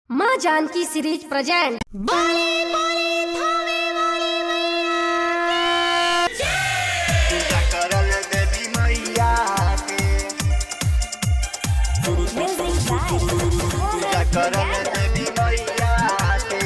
माँ Janaki series present पूजा करल देवी मैया के पूजा करल देवी मैया के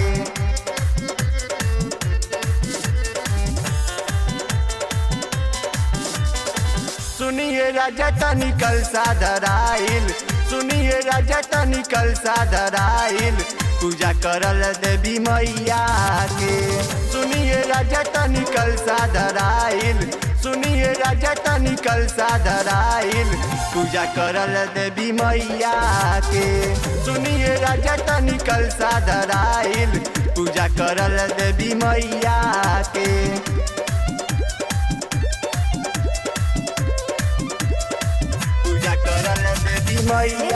सुनिए राजा तनिकल साधराइल सुनिए राजा तनिकल साधराइल पूजा करल देवी मैया के सुनिए राजा तनिकल साधराइल सुनिए राजा तनिकल साधराइल पूजा करल देवी मैया के सुनिए राजा तनिकल साधराइल पूजा करल देवी मैया के पूजा करल देवी मैया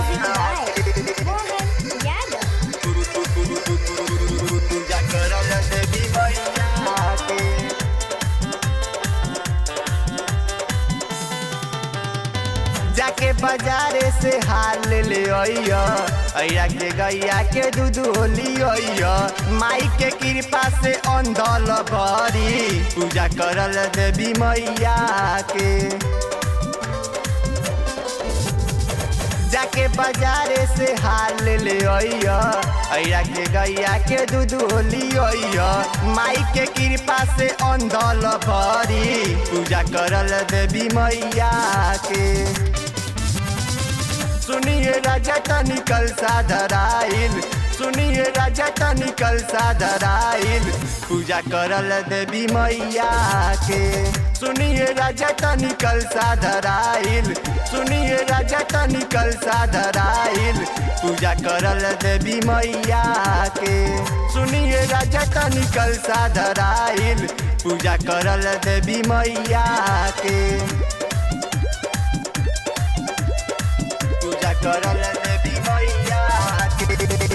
पूजा करल देवी मैया के जाके बाजारे से हार ले ले अइया अइया के गैया के दूध होली अइया माई के कृपा से अंधल भरी पूजा करल देवी मैया के जाके बाजारे से हार ले ले अइया अइया के गैया के दूध होली अइया माई के कृपा से अंधल भरी पूजा करल देवी मैया के सुनिए राजा तनिकल साधराइल सुनिए राजा तनिकल साधराइल पूजा करल देवी मैया के सुनिए राजा तनिकल साधराइल सुनिए राजा तनिकल साधराइल पूजा करल देवी मैया के सुनिए राजा तनिकल साधराइल पूजा करल देवी मैया के पूजा करल देवी मैया के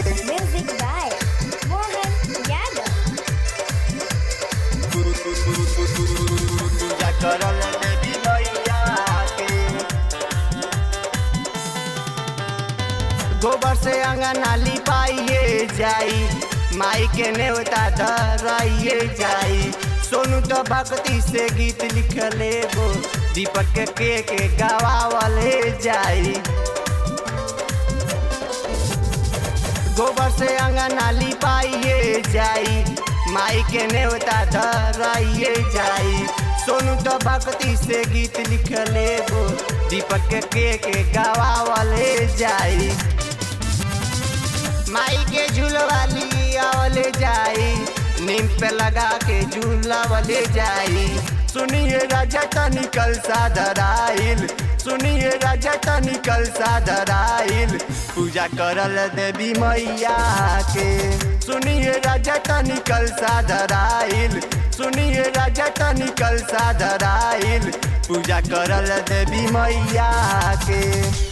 पूजा करल देवी मैया के गोबर से अंगना लिपाइए जाई माई के नेवता धराइए जाई सोनू तो भक्ति से गीत लिखले गो दीपक के के, के गवावले जाई गोबर से अंगना लिपाइए जाई माई के नेवता धराइए जाई सोनू तो भक्ति से गीत लिखले गो दीपक के के, के गवावले जाई माई के झूलवाली आवले जाई नीम पे लगा के झूलावले जाई सुनिए राजा तनिकल साधराइल सुनिए राजा तनिकल साधराइल पूजा करल देवी मैया के सुनिए राजा तनिकल साधराइल सुनिए राजा तनिकल साधराइल पूजा करल देवी मैया के